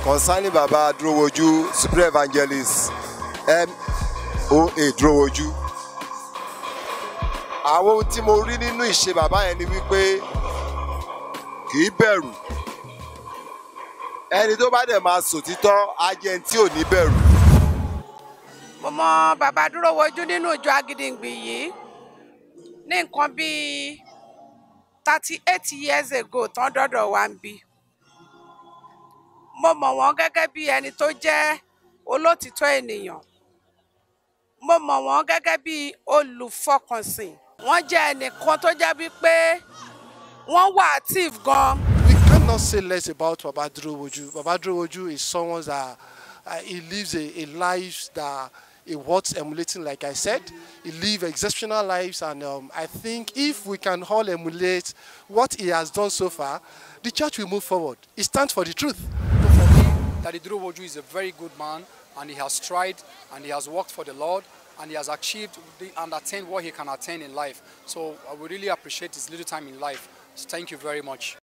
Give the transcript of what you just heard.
concerning baba Dúrówojú supreme evangelist M.O.A. Dúrówojú. àwọn ohun tí mo rí nínú ìṣe bàbá yẹn ni wípé kì í bẹ̀rù ẹni tó bá dẹ̀ máa sòtítọ́ á jẹ́ ẹni tí ò ní bẹ̀rù. mo mọ bàbá Dúrówojú nínú ìjọ Agídìngbì yìí ní nǹkan bíi thirty eight years ago tán dọ́dọ̀ wa ń bí mo mọ̀ wọ́n gẹ́gẹ́ bí ẹni tó jẹ́ olótìtọ́ ènìyàn mo mọ̀ wọ́n gẹ́gẹ́ bí olùfọkànsìn wọ́n jẹ́ ẹnìkan tó jẹ́ wípé wọ́n wà active gan. We cannot say less about Baba Dúrówojú. Baba Dúrówojú is someone that uh, he lives a, a life that he worth emulating, like I said. He lives exceptional lives, and um, I think if we can all emulate what he has done so far, the church will move forward. He stands for the truth. for me, Daddy Dúrówojú is a very good man and he has tried and he has worked for the Lord and he has achieved the, and attained what he can attain in life. So I would really appreciate his little time in life. So thank you very much.